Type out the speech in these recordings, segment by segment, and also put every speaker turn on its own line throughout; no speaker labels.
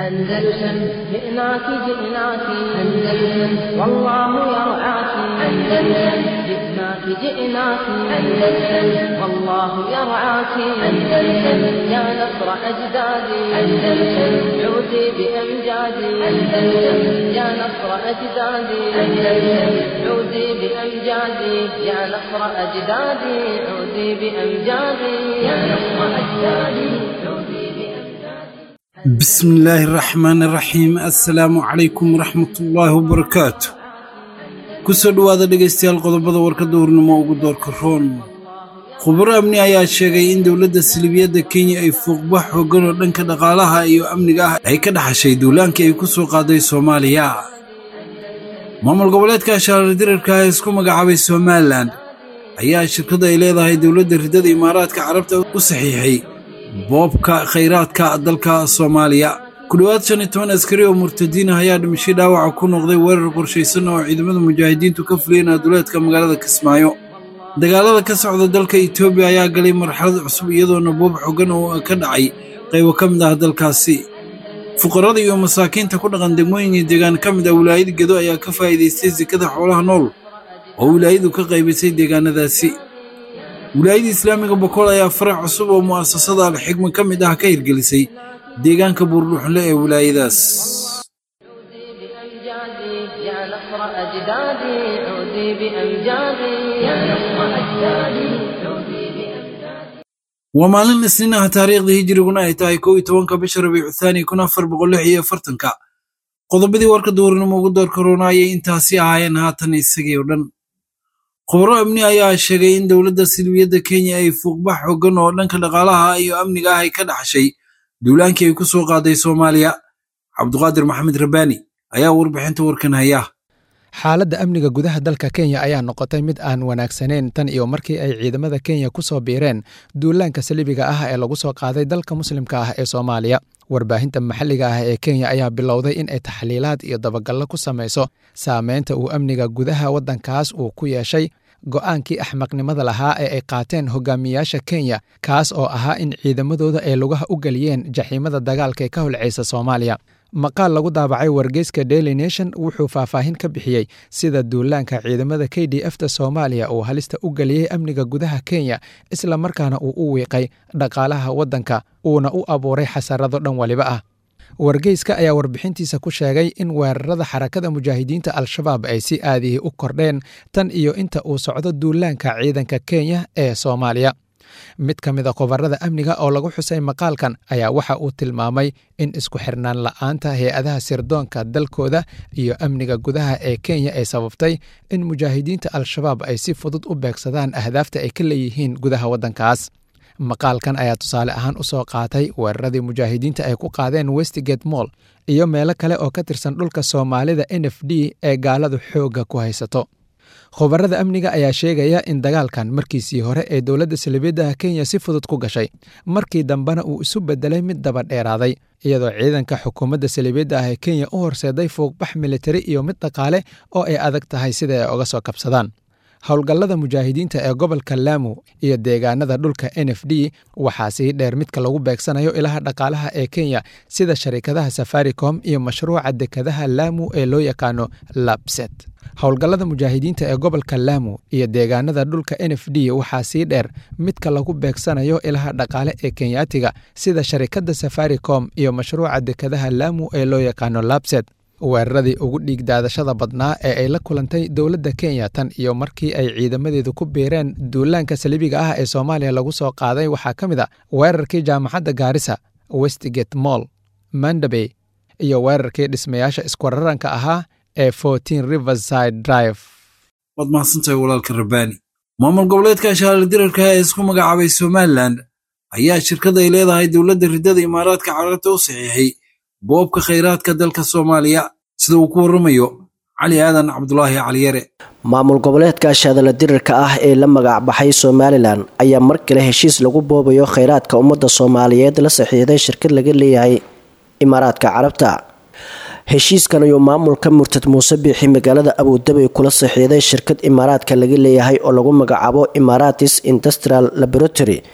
أندلسن جئناك جئناك أندلسن والله يرعاك أندلسن جئناك جئناك أندلسن والله يرعاك أندلسن يا نصر أجدادي أندلسن عودي بأمجادي أندلسن يا نصر أجدادي أندلسن عودي بأمجادي يا نصر أجدادي عودي بأمجادي يا نصر أجدادي عودي بأمجادي
بسم الله الرحمن الرحيم assalaamu calaykum waraxmatullaahi wabarakaatu kusoo dhowaada dhegaystayaal qodobada warkadda hurnimo ugu doorka roon khubaro amni ayaa sheegay in dowladda silibiyadda kenya ay fuuqbax xooggan oo dhanka dhaqaalaha iyo amniga ah ay ka dhaxashay duulaankii ay ku soo qaaday soomaaliya maamul goboleedka ashaarar dirarka ah ee isku magacaabay somalilan ayaa shirkadda ay leedahay dowladda riddada imaaraadka carabta u saxiixay boobka khayraadka dalka soomaaliya ku dhowaad shan iyo toban askari oo murtadiin ah ayaa dhimashay dhaawaca ku noqday weerar qorshaysan oo ciidamada mujaahidiintu ka fuliyeen aduleedka magaalada kismaayo dagaalada ka socda dalka etoobiya ayaa galay marxalad cusub iyadoona boob xogan oo ka dhacay qaybo ka mid ah dalkaasi fuqarada iyo masaakiinta ku dhaqan degmooyin iyo deegaan ka mid ah wilaayada gedo ayaa ka faa'iidaystay sekada xoolaha nool oo wilaayadu ka qaybisay deegaanadaasi wilaayada islaamiga bokool ayaa farac cusub oo mu'asasada alxigma ka mid ah ka hirgelisay deegaanka buurdhuxle ee wilaayadaas
عودي بأمجادي يا نصر أجدادي عودي بأمجادي يا نصر أجدادي عودي بأمجادي
waa maalin isniin ah taariikhdii hijriguna ay tahay kow iyo tobanka bisha rabiicu thaani kun afar boqol lix iyo afartanka qodobadii warka duurnimo ugu door karoona ayay intaasi ahaayeen haatan isagii oo dhan khubaro amni ayaa sheegay in dowladda silbiyadda kenya ay fuuqbax xooggan oo dhanka dhaqaalaha iyo amniga ah ay ka dhaxashay duulaankii ay ku soo qaaday soomaaliya cabduqaadir maxamed rabbaani ayaa warbixinta warkan haya
xaaladda amniga gudaha dalka kenya ayaa noqotay mid aan wanaagsanayn tan iyo markii ay ciidamada kenya ku soo biireen duulaanka saliibiga ah ee lagu soo qaaday dalka muslimka ah ee soomaaliya warbaahinta maxalliga ah ee kenya ayaa bilowday in ay taxliilaad iyo dabagallo ku samayso saameynta uu amniga gudaha waddankaas uu ku yeeshay go'aankii axmaqnimada lahaa ee ay qaateen hogaamiyaasha kenya kaas oo ahaa in ciidamadooda ay lugaha u geliyeen jaxiimada dagaalka ee ka holceysa soomaaliya maqaal lagu daabacay wargeyska daily nation wuxuu faahfaahin ka bixiyey sida duulaanka ciidamada k d f ta soomaaliya uu halista u geliyey amniga gudaha kenya isla markaana uu u wiiqay dhaqaalaha waddanka uuna u abuuray xasarado dhan waliba ah wargeyska ayaa warbixintiisa ku sheegay in weerarada xarakada mujaahidiinta al-shabaab ay si aadihii u kordheen tan iyo inta uu socdo duulaanka ciidanka kenya ee soomaaliya mid ka mid a qobarada amniga oo lagu xusay maqaalkan ayaa waxa uu tilmaamay in isku xirnaan la'aanta hay-adaha sirdoonka dalkooda iyo amniga gudaha ee kenya ay sababtay in mujaahidiinta al-shabaab ay si fudud u beegsadaan ahdaafta ay ka leeyihiin gudaha waddankaas maqaalkan ayaa tusaale ahaan u soo qaatay weeraradii mujaahidiinta ay ku qaadeen westgate moll iyo meelo kale oo ka tirsan dhulka soomaalida n f d ee gaaladu xoogga ku haysato khubarada amniga ayaa sheegaya in dagaalkan markiisii hore ee dowladda salibiyadda kenya si fudud ku gashay markii dambena uu isu bedelay mid daba dheeraaday iyadoo ciidanka xukuumadda salibiyadda ah ee kenya u horseeday fuuqbax militari iyo mid dhaqaale oo ay adag tahay sida ay oga soo kabsadaan howlgallada mujaahidiinta ee gobolka laamu iyo deegaanada dhulka n f d waxaa sii dheer midka lagu beegsanayo ilaha dhaqaalaha ee kenya sida sharikadaha safaricom iyo mashruuca dekadaha laamu ee loo yaqaano labset howlgallada mujaahidiinta ee gobolka laamu iyo deegaanada dhulka n f d waxaa sii dheer midka lagu beegsanayo ilaha dhaqaale ee kenyaatiga sida sharikadda safaricom iyo mashruuca dekadaha laamu ee loo yaqaano labset weeraradii ugu dhiig daadashada badnaa ee ay la kulantay dowladda kenya tan iyo markii ay ciidamadeedu ku biireen duulaanka saliibiga ah ee soomaaliya lagu soo qaaday waxaa ka mid a weerarkii jaamacadda gaarisa westgate moll mandabey iyo weerarkii dhismayaasha iskwararanka ahaa ee fortin riverside drive
waad mahadsantahay walaalka rabbaani maamul goboleedka ashaarar dirarka ee isku magacaabay somalilan ayaa shirkad ay leedahay dowladda riddada imaaraadka carabta u saxiixay boobka khayraadka dalka soomaaliya sida uu ku warramayo cali aadan cabdulaahi caliyare
maamul goboleedka shaadala dirirka ah ee la magac baxay somalilan ayaa mar kale heshiis lagu boobayo khayraadka ummadda soomaaliyeed la saxiixday shirkad laga leeyahay imaaraadka carabta heshiiskan ayuu maamulka murtad muuse biixi magaalada abuudabay kula saxiixday shirkad imaaraadka laga leeyahay oo lagu magacaabo imaratis industrial laboratory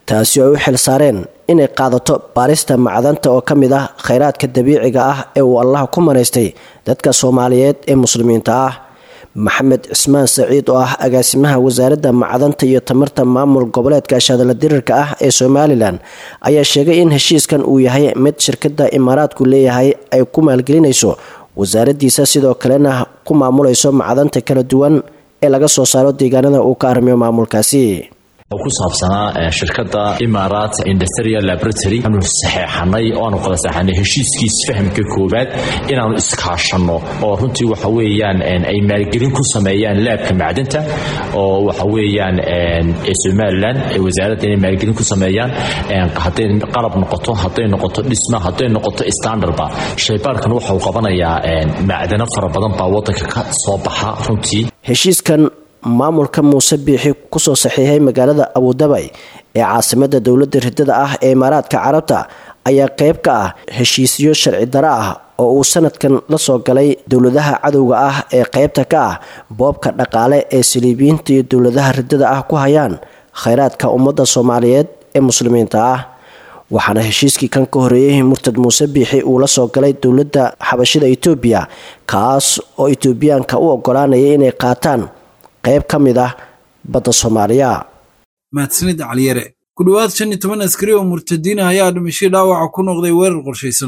taasi oo ay u xil saareen inay qaadato baarista macdanta oo ka mid ah khayraadka dabiiciga ah ee uu allah ku manaystay dadka soomaaliyeed ee muslimiinta ah maxamed cismaan saciid oo ah agaasimaha wasaaradda macdanta iyo tamarta maamul goboleedka shadala dirirka ah ee somalilan ayaa sheegay in heshiiskan uu yahay mid shirkada imaaraadku leeyahay ay ku maalgelinayso wasaaraddiisa sidoo kalena ku maamulayso macdanta kala duwan ee laga soo saaro deegaanada uu ka arrimiyo maamulkaasi
oo ku saabsanaa shirkadda imarat industrial laboratory aanu saxeexanay oo aanu kala saxeexanay heshiiskiis fahamka koowaad inaanu iskaashanno oo runtii waxa weeyaan ay maalgelin ku sameeyaan laabka macdanta oo waxa weeyaan ee somalilan ee wasaaradda inay maalgelin ku sameeyaan hadday qalab noqoto hadday noqoto dhisma hadday noqoto standardba shaybaarkan waxau qabanayaa macdano fara badan baa waddanka ka soo baxa runtii
heshiiskan maamulka muuse biixi kusoo saxiixay magaalada abudabay ee caasimada dowladda ridada ah ee imaaraadka carabta ayaa qeyb ka ah heshiisyo sharci daro ah oo uu sanadkan la soo galay dowladaha cadowga ah ee qeybta ka ah boobka dhaqaale ee saliibiyiinta iyo dowladaha ridada ah ku hayaan khayraadka ummadda soomaaliyeed ee muslimiinta ah waxaana heshiiskii kan ka horeeyey murtad muuse biixi uu la soo galay dowladda xabashida itoobiya kaas oo itoobiyaanka u ogolaanaya inay qaataan qayb ka mid ah badda soomaaliya
mahadsanid caliyare ku dhowaad shan iyo toban askari oo murtadiina ayaa dhimashay dhaawaca ku noqday weerar qorshaysan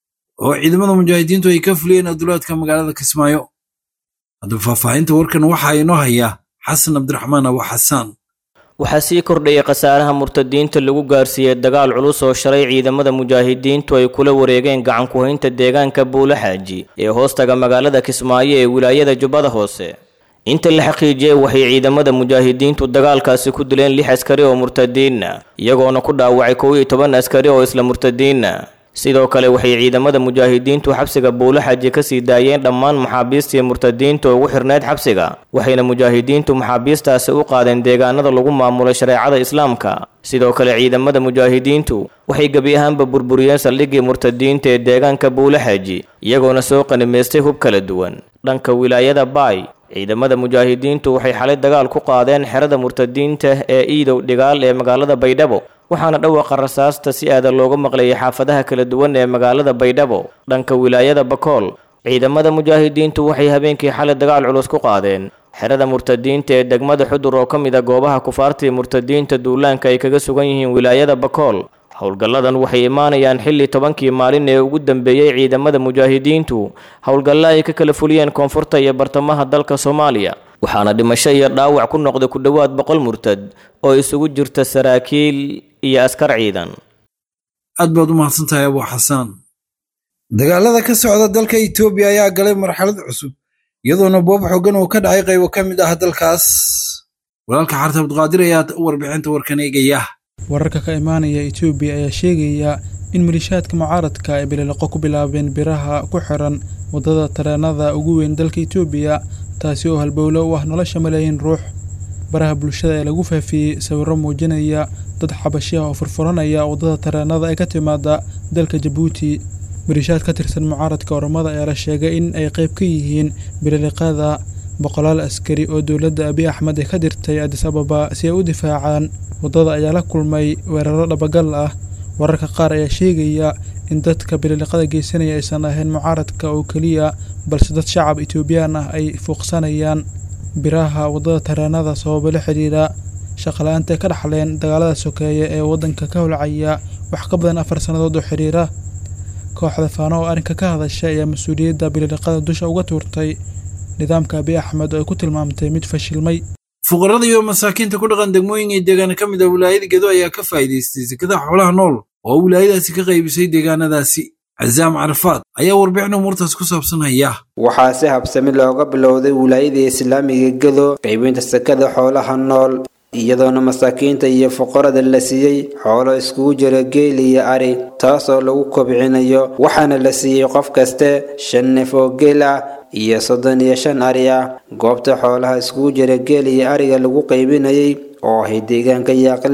oo ciidamada mujaahidiintu ay ka fuliyeen adulaadka magaalada kismaayo haddaba faahfaahinta warkan waxaa inoo hayaa xasan cabdiraxmaan abu xasaan
waxaa sii kordhayay khasaaraha murtadiinta lagu gaarsiiyey dagaal culus oo shalay ciidamada mujaahidiintu ay kula wareegeen gacan ku-haynta deegaanka buulaxaaji ee hoostaga magaalada kismaayo ee wilaayada jubbada hoose inta la xaqiijiyey waxay ciidamada mujaahidiintu dagaalkaasi ku dileen lix askari oo murtadiinna iyagoona ku dhaawacay kow iyo toban askari oo isla murtadiinna sidoo kale waxay ciidamada mujaahidiintu xabsiga buulaxaji ka sii daayeen dhammaan maxaabiistii murtadiinta ugu xirneyd xabsiga waxayna mujaahidiintu maxaabiistaasi u qaadeen deegaanada lagu maamulay shareecada islaamka sidoo kale ciidamada mujaahidiintu waxay gebi ahaanba burburiyeen saldhiggii murtadiinta ee deegaanka buulaxaji iyagoona soo qanimaystay hub kala duwan dhanka wilaayada baay ciidamada mujaahidiintu waxay xalay dagaal ku qaadeen xerada murtadiinta ee iidow dhigaal ee magaalada baydhabo waxaana dhawaqa rasaasta si aada looga maqlayay xaafadaha kala duwan ee magaalada baydhabo dhanka wilaayada bakool ciidamada mujaahidiintu waxay habeenkii xalay dagaal culus ku qaadeen xerada murtadiinta ee degmada xudur oo ka mid a goobaha kufaartii murtadiinta duulaanka ay kaga sugan yihiin wilaayada bakool howlgalladan waxay imaanayaan xilli tobankii maalin ee ugu dambeeyey ciidamada mujaahidiintu howlgalla ay ka kala fuliyeen koonfurta iyo bartamaha dalka soomaaliya waxaana dhimasho iyo dhaawac ku noqday ku dhowaad boqol murtad oo isugu jirta saraakiil iyo askar ciidan
aad baad u mahadsantahay abu xasaan dagaalada ka socda dalka itoobiya ayaa galay marxalad cusub iyadoona boob xoogan oo ka dhacay qaybo ka mid ah dalkaas walaalka xarta abduqaadir ayaa warbixinta warkan eegaya
wararka ka imaanaya etoobiya ayaa sheegaya in malishaadka mucaaradka ay bililoqo ku bilaabeen biraha ku xiran waddada tareenada ugu weyn dalka etoobiya taasi oo halbowlo u ah nolosha malaayiin ruux baraha bulshada ee lagu faafiyey sawirro muujinaya dad xabashi ah oo furfuranaya waddada tareenada ee ka timaada dalka jabuuti malishaad ka tirsan mucaaradka oromada ayaa la sheegay in ay qayb ka yihiin bililiqada boqolaal askari oo dowladda abiy axmed ay ka dirtay adis ababa si ay u difaacaan waddada ayaa la kulmay weeraro dhabagal ah wararka qaar ayaa sheegaya in dadka bililiqada geysanaya aysan ahayn mucaaradka oo keliya balse dad shacab etoobiyaan ah ay fuuqsanayaan biraha waddada tareenada sababo la xidhiidha shaqala-aanta ay ka dhaxleen dagaalada sokeeye ee waddanka ka holcaya wax ka badan afar sannadood oo xidhiira kooxda faano oo arrinka ka hadashay ayaa mas-uuliyadda bililiqada dusha uga tuurtay nidaamka abiy axmed oo ay ku tilmaamtay mid fashilmay
fuqarada iyo masaakiinta ku dhaqan degmooyin iyo deegaana ka mid ah wilaayada gedo ayaa ka faa'iidaystay sekada xoolaha nool oo wilaayadaasi ka qaybisay deegaanadaasi casaam carafaad ayaa warbixin umuurtaas ku saabsan haya
waxaa si habsami looga bilowday wilaayada islaamiga gedo qaybinta sekada xoolaha nool iyadoona masaakiinta iyo fuqarada la siiyey xoolo iskugu jira geel iyo ari taasoo lagu kobcinayo waxaana la siiyey qof kaste shan neef oo geel ah iyo soddon iyo shan ari ah goobta xoolaha iskugu jira geel iyo ariga lagu qaybinayay oo ahay deegaanka yaaqle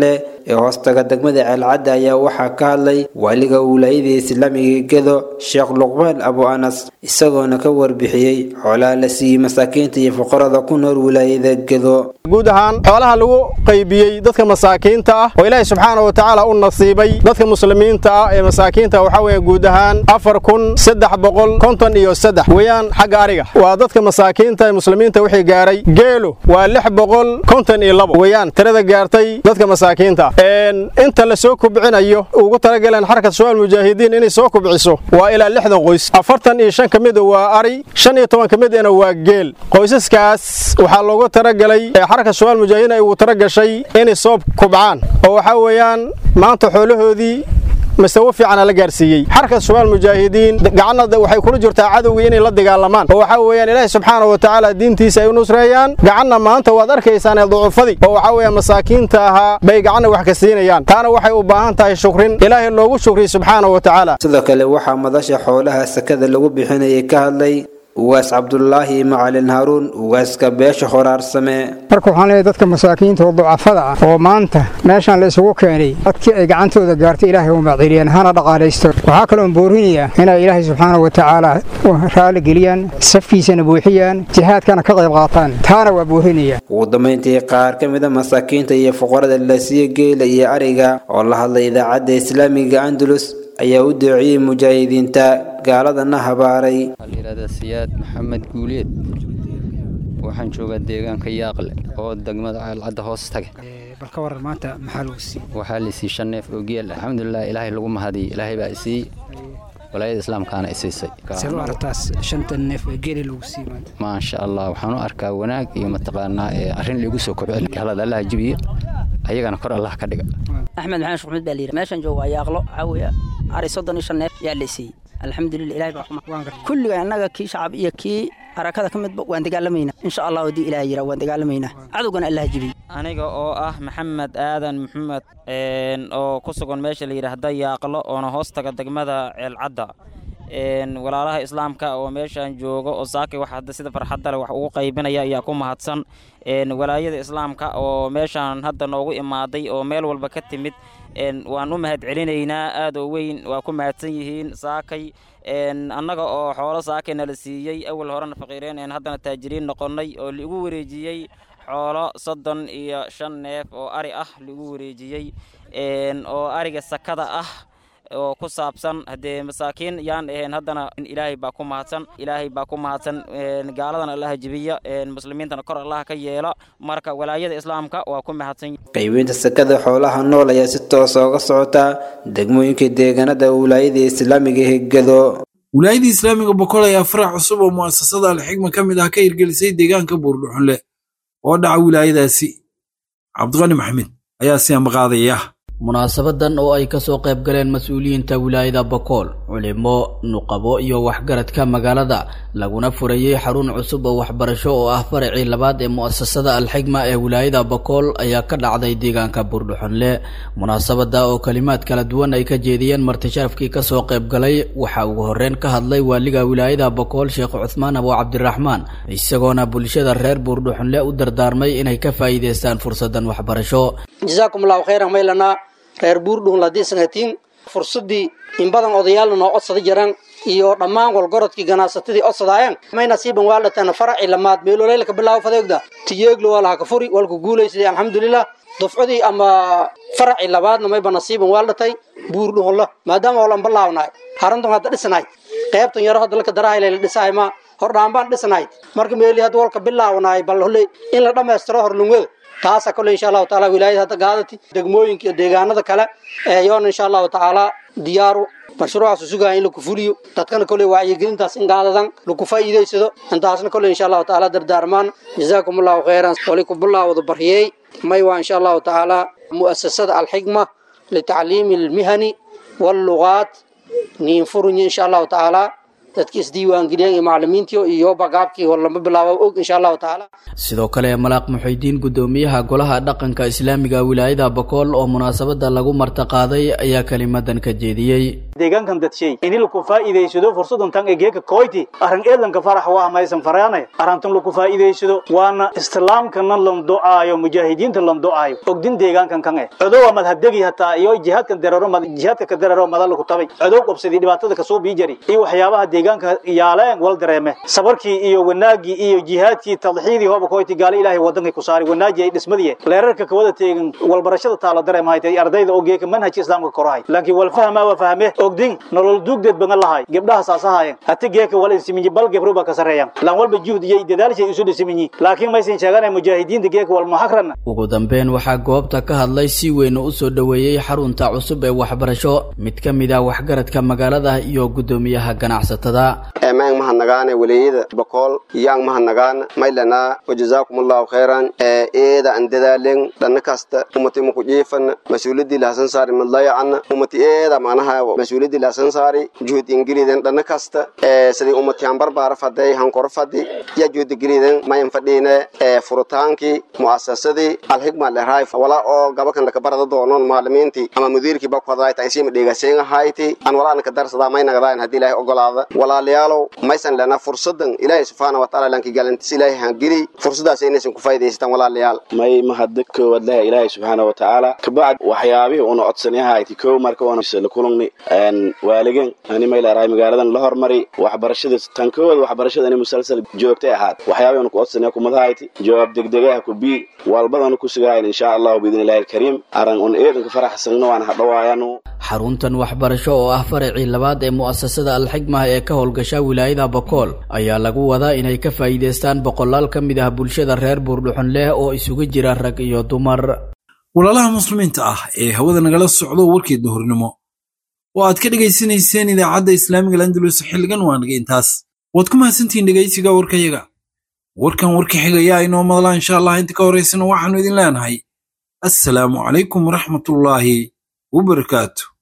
ee hoostaga degmada ceelcadda ayaa waxaa ka hadlay waaliga wilaayada islaamiga gedo sheekh luqmaan abu anas isagoona ka warbixiyey xoolaha la siiyey masaakiinta iyo fuqarada ku nool wilaayada gedo
guud ahaan xoolaha lagu qaybiyey dadka masaakiinta ah oo ilaahay subxaana wa tacaala u nasiibay dadka muslimiinta ah ee masaakiinta waxaa weeye guud ahaan afar kun saddex boqol konton iyo saddex weeyaan xagga ariga waa dadka masaakiinta ee muslimiinta wixii gaaray geelo waa lix boqol konton iyo labo weeyaan tirada gaartay dadka masaakiinta inta la soo kubcinayo ugu talagaleen xarakat shabaal mujaahidiin inay soo kubciso waa ilaa lixdan qoys afartan iyo shan ka mida waa ari shan iyo toban ka midana waa geel qoysaskaas waxaa loogu talagalay xarakat shabaal mujaahidiin ay ugu talagashay inay soo kubcaan oo waxaa weeyaan maanta xoolahoodii masawo fiicana la gaarsiiyey xarka shabaal mujaahidiin gacanna waxay kula jirtaa cadowgii inay la dagaalamaan oo waxaa weeyaan ilaahi subxaana wa tacaala diintiisa ay u nusreeyaan gacanna maanta waad arkaysaan ee ducufadii oo waxaa weeyaan masaakiinta ahaa bay gacanna wax ka siinayaan taana waxay u baahan tahay shukrin ilaahay loogu shukriy subxaana wa tacaala
sidoo kale waxaa madasha xoolaha sakada lagu bixinayay ka hadlay ugaas cabdulaahi macalin haaruun ugaaska beesha horaarsame
marka waxaan leeyahay dadka masaakiinta oo ducafada ah oo maanta meeshaan la isugu keenay dadkii ay gacantooda gaartay ilaahay u macdiliyeen hana dhaqaalaysto waxaa kaloon boorinayaa inay ilaahay subxaana wa tacaala raali geliyaan safkiisana buuxiyaan jihaadkana ka qayb qaataan taana waa boorinaya
ugu dambayntii qaar ka mida masaakiinta iyo fuqarada la siiye geela iyo ariga oo la hadlay idaacadda islaamiga andalus ayaa u doociyey mujaahidiinta gaaladana habaaray
layihahdaa siyaad maxamed guuleed waxaan joogaa deegaanka yaaqle oo degmada ceelcadda hoos taga
bal ka waran maanta maxaa lagu siiyey
waxaa la siiyey shan neef oo geel alxamdulilah ilaahay lagu mahadiyey ilaahay baa isiiyey walaayada islaamkaana isiisay
see u aragtaas shanta neef ee geeli lagu siiyey maanta
maasha allah waxaan u arkaa wanaag iyo mataqaanaa arrin liigu soo kobcin galada allaha jibiye ayagana kor allah ka dhiga
axmed maxamed shuxmud baa layidhi meeshan jooga waa yaaqlo waxaa weeye ari soddon iyo shan neef yaa la siiyey alxamdulilah ilahay baa kuma kulliga annaga kii shacab iyo kii harakada ka midba waan dagaalamaynaa insha allah haddii ilaah yira waan dagaalamaynaa cadowgana allah jibiy
aniga oo ah maxamed aadan maxamed oo ku sugan meesha la yidhaahda yaaqlo oona hoos taga degmada ceelcadda walaalaha islaamka oo meeshaan jooga oo saakay wax hadda sida farxadda leh wax ugu qaybinaya ayaa ku mahadsan walaayada islaamka oo meeshaan hadda noogu imaaday oo meel walba ka timid waan u mahad celinaynaa aad oo weyn waa ku mahadsan yihiin saakay annaga oo xoolo saakayna la siiyey awal horena faqiireen een haddana taajiriin noqonnay oo liigu wareejiyey xoolo soddon iyo shan neef oo ari ah liigu wareejiyey oo ariga sakada ah oo ku saabsan haddee masaakiin yaan ahayn haddana ilaahay baa ku mahadsan ilaahay baa ku mahadsan gaaladana allaha jibiya muslimiintana kor allaha ka yeela marka walaayada islaamka waa ku mahadsan
qaybinta sakada xoolaha nool ayaa si toosa uga socota degmooyinka deegaanada wilaayada islaamiga hegado
wilaayada islaamiga boqol ayaa farax cusub oo mu'asasada alxigma ka mid ah ka hirgelisay deegaanka buurdhuxunle oo dhaca wilaayadaasi cabdiqani maxamed ayaa si ambaqaadaya
munaasabadan oo ay kasoo qayb galeen mas-uuliyiinta wilaayada bokool culimo nuqabo iyo waxgaradka magaalada laguna furayey xarun cusub oo waxbarasho oo ah faracii labaad ee mu'asasada alxigma ee wilaayada bokool ayaa ka dhacday deegaanka buurdhuxunle munaasabada oo kalimaad kala duwan ay ka jeediyeen martisharafkii kasoo qayb galay waxaa ugu horreyn ka hadlay waaliga wilaayada bokool sheekh cuthmaan abo cabdiraxmaan isagoona bulshada reer buurdhuxunle u dardaarmay inay ka faa'iidaystaan fursadan waxbarasho
reer buurdhuun ladiisanatiin fursadii in badan odayaalna noo codsada jiraan iyo dhammaan walgorodkii ganacsatadii codsadaayaan may nasiiban waaldhataan faraci lamaad meeloleylka bilaabo fadeegda tiyeeglo waa laha ka furi walku guulaysaday alxamdulilah dufcadii ama faraci labaadna mayba nasiiban waaldhatay buurdhuunla maadaama holan balaawnahay haruntan hadda dhisnahay qaybtan yaro hadda laka darahayla dhisahay ma hordhaanbaan dhisnahay marka meeli hadda walka bilaawnahay bal hole in la dhammaystiro horlungada taasa kole insha allahu taala wilaayada hadda gaadati degmooyinka iyo deegaanada kale yoona insha allahu tacaala diyaaru mashruucaas sugaya in laku fuliyo dadkana kole wacyigelintaas in gaadadan laku faa'iidaysado intaasna kole insha allahu tacaala dardaarmaan jazaakum allahu khayran wali ku bilaawada baryey may waa insha allahu tacaala mu'asasada alxigma litacliimi almihani wallugaat niinfurunya insha allahu tacaala dadki isdiiwaangeliyeen iyo macalimiintii iyo bagaabkii hor lama bilaabo og insha allahu tacaala
sidoo kale malaaq muxidiin gudoomiyaha golaha dhaqanka islaamiga wilaayada bakool oo munaasabada lagu martaqaaday ayaa kelimadan ka jeediyey
deegaankan dadshay ini laku faa'iidaysado fursadan tan ee geeka koyti arrin eedlanka farax waa maysan faraanay arrintan laku faa'iidaysado waana islaamkana lan do'aayo mujaahidiinta lan do'aayo ogdin deegaankan kan eh codowa madhabdegi hataa iyo jihaadkan dararo jihaadka ka dararo madal laku tabay codow qabsadii dhibaatada kasoo bii jari iyo waxyaabaha deegaanka yaaleen wal dareeme sabarkii iyo wanaagii iyo jihaadkii tadxiidii hooba koyti gaali ilaahay wadanka ku saari wanaaji ay dhismadii leerarka ka wada teegan walbarashada taalo dareemahay ardayda oo geeka manhajka islaamka korahay laakiin wal fahma wa fahme ogdin nolol duugdeed badan lahay gabdhaha saasahaayeen hati geeka wal insiminyi bal gebro ba ka sareeyaan lan walba juhd iyo dadaalshay isu dhisiminyi laakiin maysan sheeganay mujaahidiinta geeka wal muxakran
ugu dambeyn waxaa goobta ka hadlay si weyn u soo dhoweeyey xarunta cusub ee waxbarasho mid ka mid ah waxgaradka magaalada iyo gudoomiyaha ganacsatada
eemaang mahanagaane waleeyada bakool yaang mahanagaana maylana wajazaakum allahu khayran eeda an dadaalen dhanna kasta umati maku jiifana mas-uuladii lahasan saari madlayacana umati eeda manaha mas-uuladii lahasan saari juhud ingiliden dhanna kasta sidii umati han barbaara faday hankor fadi ya juhud ingiliden mayan fadhiine furitaankii mu'asasadii alhigma leraay wala oo gabakan laka barada doonon maalimiintii ama mudiirkii bakuhadayta insima dheegaseen ahayti an walaana ka darsadaa may nagadayn haddii ilaahay ogolaada walaalayaalow maysan lena fursadan ilaahay subxaana wataala lanki galantis ilaahay hangeli fursadaas inaysan ku faa'idaystaan walaalayaal
may mahadda koowaad leh ilaahay subxaana watacaala kabacd waxyaabihii una codsanayahayti kow marka una la kulungni waaligan ani may leerahay magaaladan la hormari waxbarashada tan koowaad waxbarashada ani musalsal joogtay ahaad waxyaabihii una ku codsanaya kumadahayti jawaab degdegaha ku bii walbadana ku sugahayn insha allahu biidni illahi alkariim aran un eedanka faraxsanno waan hadhawaayano
xaruntan waxbarasho oo ah faracii labaad ee mu'asasada alxigmah ee ka howlgasha wilaayada bakool ayaa lagu wadaa inay ka faa'iidaystaan boqolaal ka mid ah bulshada reer buurdhuxun leh oo isugu jira rag iyo dumar
walaalaha muslimiinta ah ee hawada nagala socdo warkii duhurnimo oo aad ka dhegaysanayseen idaacadda islaamiga landalus xilligan waa naga intaas waad ku mahadsantihiin dhegaysiga warkayaga warkan warka xigayaa inoo madlaa insha allah inta ka horaysana waxaannu idin leenahay assalaamu calaykum waraxmatullaahi wabarakaatu